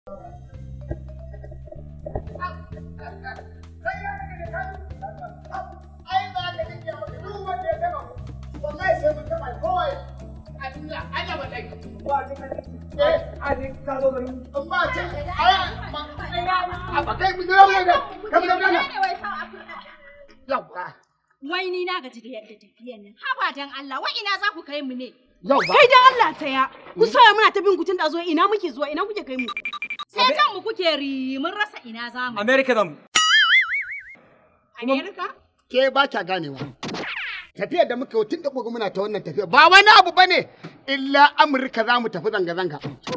Wai ni na gaji da yadda tafiyan nan. Haba dan Allah, wai ina za ku kai mu ne? Kai dan Allah taya. Ku soya muna ta bin ku tun da zo ina muke zuwa ina kuke kai mu. Sai kan mu kuke ri mun rasa ina za mu. America zamu. Amerika? Ke ba kya ganewa. Tafiyar da muka yi tun da muka muna ta wannan tafiya ba wani abu bane illa Amurka za mu tafi zanga-zanga.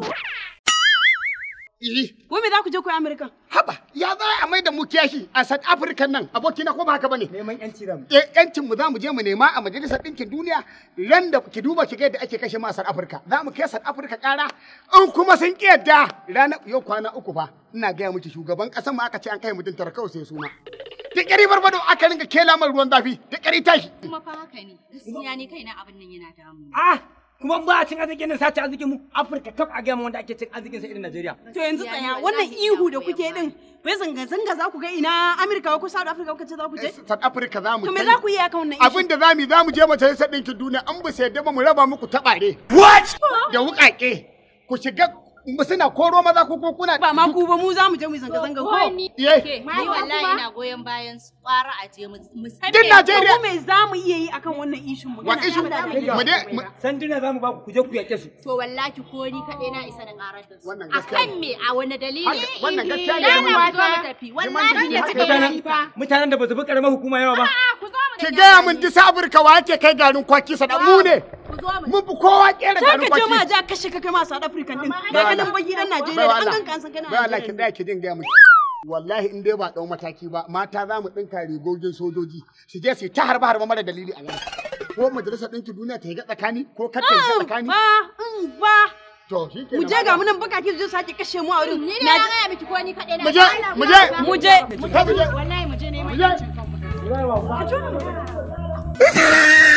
Iri, Ko me za ku je ku yi Amerika? haba, ya za a mai da mu kiyashi a South Africa nan abokina ko ba haka bane? Neman yanci zamu. Eh, yancin mu za mu je mu nema a majalisar ɗinkin duniya ran da ki duba ki ga yadda ake kashe masar Afirka za mu kai South Africa ƙara in kuma sun ƙi yadda ranar yau kwana uku fa ina gaya miki shugaban ƙasar mu aka ce an kai mutum tara kawai sai suna da ƙari barbado aka ringa kela mai ruwan zafi da ƙari tashi Kuma fa haka ne. Gaskiya ne kaina abin nan yana damu. Ah, kuma ba a cin arzikin nan sace arzikin mu. Afirka kaf a gama wanda ake cin arzikin sa irin Najeriya. To yanzu tsaya wannan ihu da kuke din wai zanga zanga za ku ga ina Amerika ko South Africa kuka ce za ku je? South Africa za mu To me kai. za ku yi akan wannan issue? abin da za mu yi za mu je majalisar ɗinkin duniya an ba sai mu raba muku taɓare. What? Da wuƙaƙe ku shiga mu suna koro maza ko ko kuna Ba ma ku ba mu za mu je mu yi zanga zanga ko? Ko ni Ye. ke, ni wallahi ina goyon bayan su kwara a je mu mu san Din me- Najeriya Ko me za mu iya yi akan wannan issue mu? Wa issue? mu dai mu- Sanduna zamu ba ku ku je ku yake su. To wallahi ko ni kaɗai na isa na ƙarar da su. Wannan A gaskiya kan me a wani dalili? Haka- wannan gaskiya ne Na da na mun- ku zo mu tafi. Wallahi Jiman- ya haka- cika Mutanen yi fa. mutanen da ba su bi karamar hukuma yawa ba. A'a ku zo mu ki tafi. gaya min disa Afirka wa ake kai garin kwaki sada mu ne. Ku zo mu Mun fi kowa kera Sai garin ka je ma kwaki. ja kashe ka kai ma South Africa din. Mama, Ga ai- ka nan baki dan Najeriya Bai da wa an Allah. ganka an san kana Bai Allah ki Najeriya. daya ki din gaya miki. Wallahi in dai ba ɗau mataki ba mata za mu ɗinka rigogin sojoji su je su yi ta harba harba mara dalili a nan. Ko majalisar ɗinkin duniya ta yi ga tsakani ko kar ta yi ga tsakani. Ba, in ba. To shi ke Mu je ga mu nan bakaki su je sake kashe mu a wurin. Ni da na gaya miki ko ni kaɗai na Mu je, Allah, mu je. Allah, Mu je. Mu je. Wallahi mu je neman Mu je. yancin kanmu. Yawa. Ka ji?